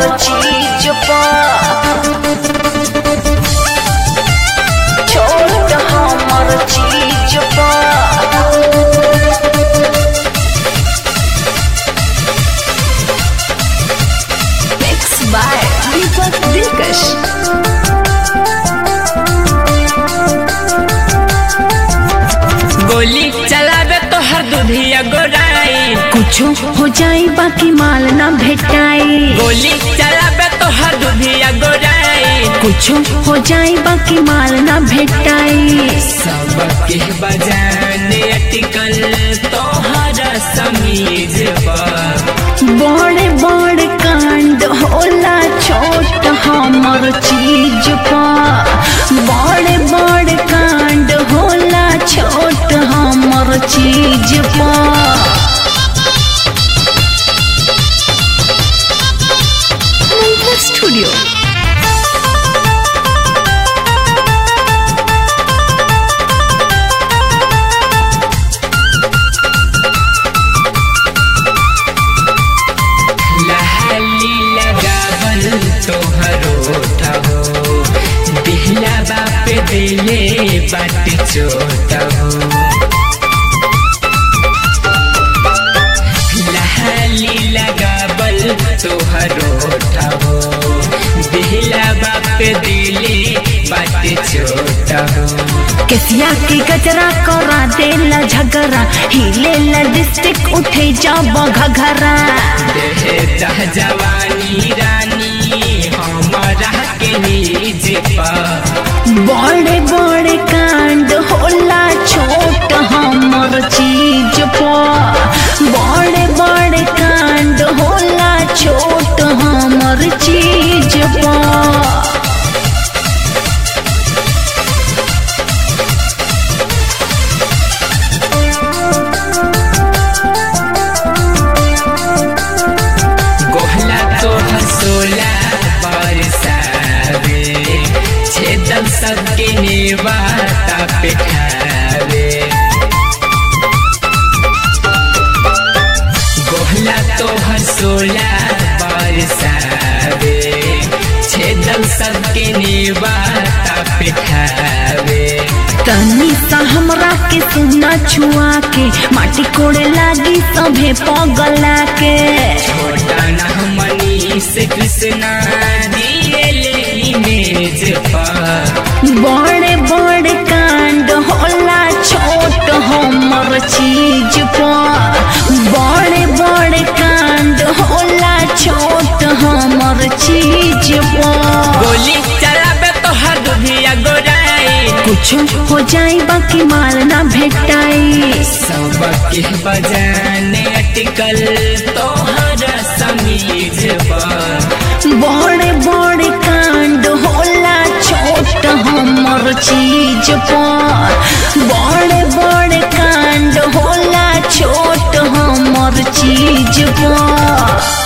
हमर चीज पर छोट हमर चीज पर Mixed by Deepak Dilkash. गोली चलावे तो हर दुधिया गोराई कुछो हो जाई बाकी माल ना भेटाई गोली चलावे तो हर दुधिया गोराई कुछो हो जाई बाकी माल ना भेटाई सबके बजाने अटकल तो हर समीज पर बड़े बड़े कांड होला छोट हमर चीज पर बड़े बड़े कांड होला छोट हमर चीज पर स्टूडियो लहली लगावल तोहरो ठहो दिहला बाप दिले बाट चोट हो लहली लगावल तोहरो ठहो दिहला बाप दिले बाट चोट हो केसिया के गजरा करा देला झगरा हिले डिस्ट्रिक्ट उठे जब घघरा देहता जवानी रानी हमारा के निज पर बड़े बड़े कांड होला छोट हमर चीज पर बड़े बड़े कांड होला छोट हमर चीज पर गोहला तो हसोला बरसावे छेदम सबके नेवाता पे खावे गोहला तो हसोला बरसावे छेदम सबके नेवाता पे खावे तनी सा हमरा के सुना छुआ के माटी कोड़े लागी सभे पगला के छोटा न मनीष कृष्णा दिएले इमेज पर बड़े बड़े कांड होला छोट हमर चीज पर बड़े बड़े कांड होला छोट हमर चीज पर गोली चलावे तो हर दुधिया गोराई कुछ हो जाई बाकी माल ना भेटाई सबके बजाने अटकल तो हर समीज पर बड़े बड़े कांड होला छोट हमर चीज पर बड़े बड़े कांड होला छोट हमर चीज पर